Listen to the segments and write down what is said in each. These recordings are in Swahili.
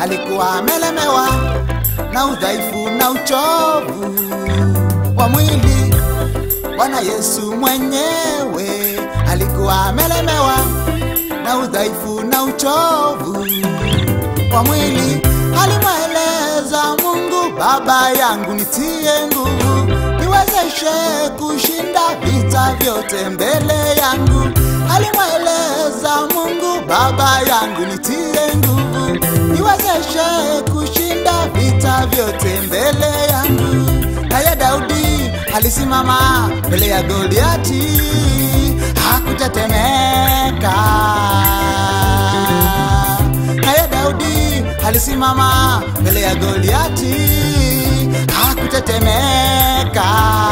alikuwa amelemewa na udhaifu na uchovu wa mwili. Bwana Yesu mwenyewe alikuwa amelemewa na udhaifu na uchovu wa mwili. Alimweleza Mungu, Baba yangu, nitie nguvu, niwezeshe kushinda vita vyote mbele yangu. Alimweleza Mungu, Baba yangu, nitie nguvu, niwezeshe kushinda vita vyote mbele yangu. Naye Daudi alisimama mbele ya Goliati, hakutetemeka. Naye Daudi alisimama mbele ya Goliati, hakutetemeka.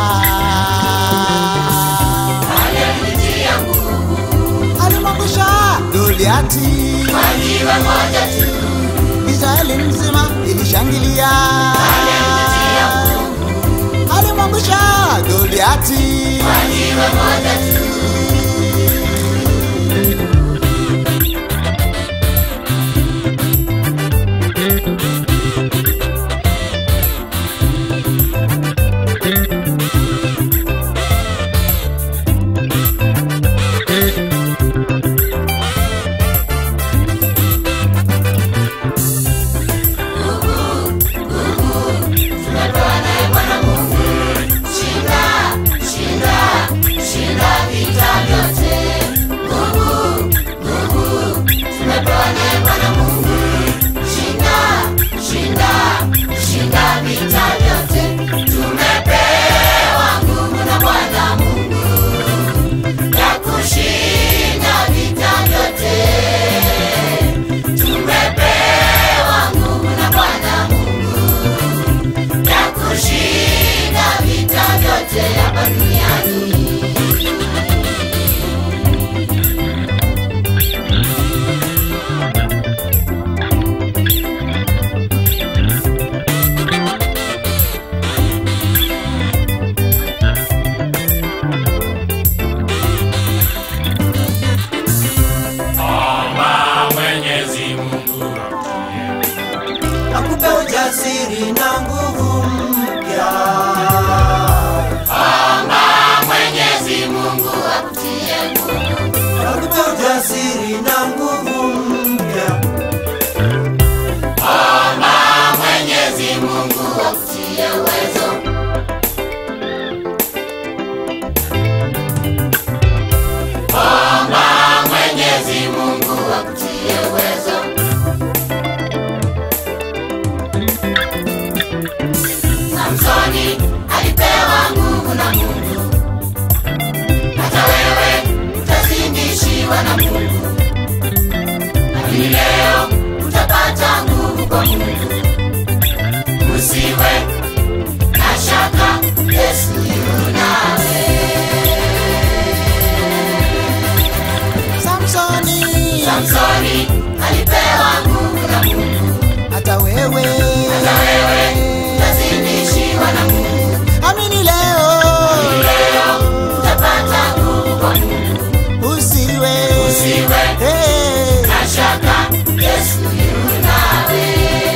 aliyenitia nguvu Alimwangusha Goliati, kwa jiwe moja tu, Israeli mzima ilishangilia. aliyenitia nguvu Alimwangusha Goliati, kwa jiwe moja tu, tumepewa naye Bwana Mungu. Shinda, shinda, shinda vita vyote. Nguvu, nguvu, tumepewa naye Bwana Mungu. Shinda, shinda, shinda vita vyote. Tumepewa nguvu na Bwana Mungu ya kushinda vita vyote. Tumepewa nguvu na Bwana Mungu ya kushinda vita vyote hapa duniani. Omba Mwenyezi Mungu akupe ujasiri na nguvu mpya Omba Mwenyezi Mungu akutie nguvu. akupe ujasiri na nguvu mpya Omba Mwenyezi Mungu akutie uwezo. Omba Mwenyezi Mungu akutie uwezo. Samsoni alipewa nguvu na Mungu, hata wewe utazindishiwa na Mungu, lakini leo utapata nguvu kwa Mungu. Usiwe na shaka, Yesu yu nawe. Samsoni, Samsoni alipewa nguvu na Mungu, hata wewe, hata wewe utazindishiwa na Mungu. amini leo, Leo utapata nguvu kwa Mungu, usiwe, usiwe Hey. na shaka, Yesu yu nawe.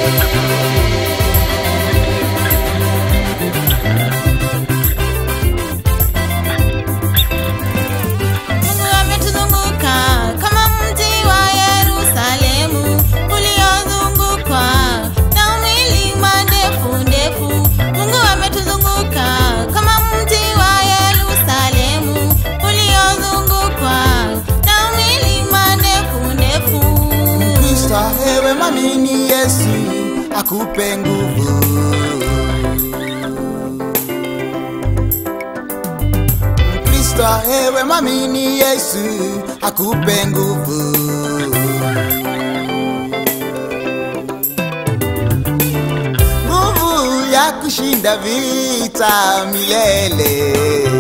Mungu ametuzunguka kama mji wa Yerusalemu uliozungukwa na milima ndefu ndefu. Mungu ametuzunguka kama mji wa Yerusalemu uliozungukwa na milima ndefu ndefu. Kristo, ewe mwamini Yesu akupe nguvu. Kristo, ewe mwamini Yesu akupe nguvu. Nguvu ya kushinda vita milele.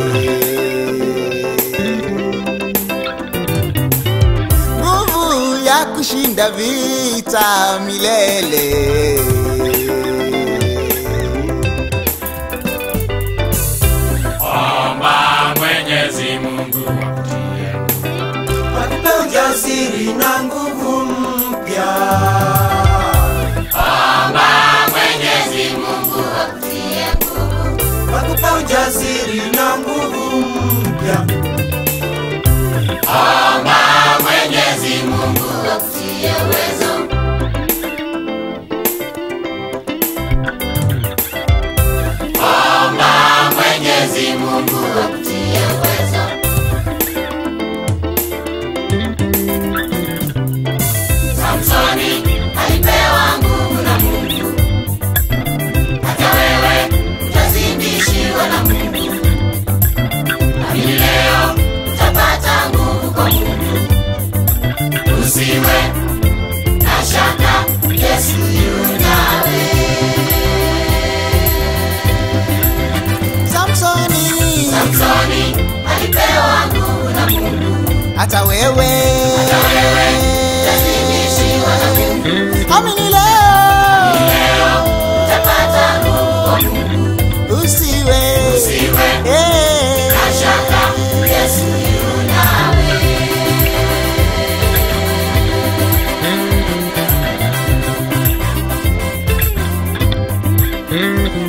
nguvu ya kushinda vita milele. Omba Mwenyezi Mungu akupe ujasiri na nguvu mpya hata wewe Utazidishiwa na Mungu. amini leo Leo utapata nguvu kwa Mungu. usiwe Usiwe Eh. na shaka, Yesu yu nawe. Thank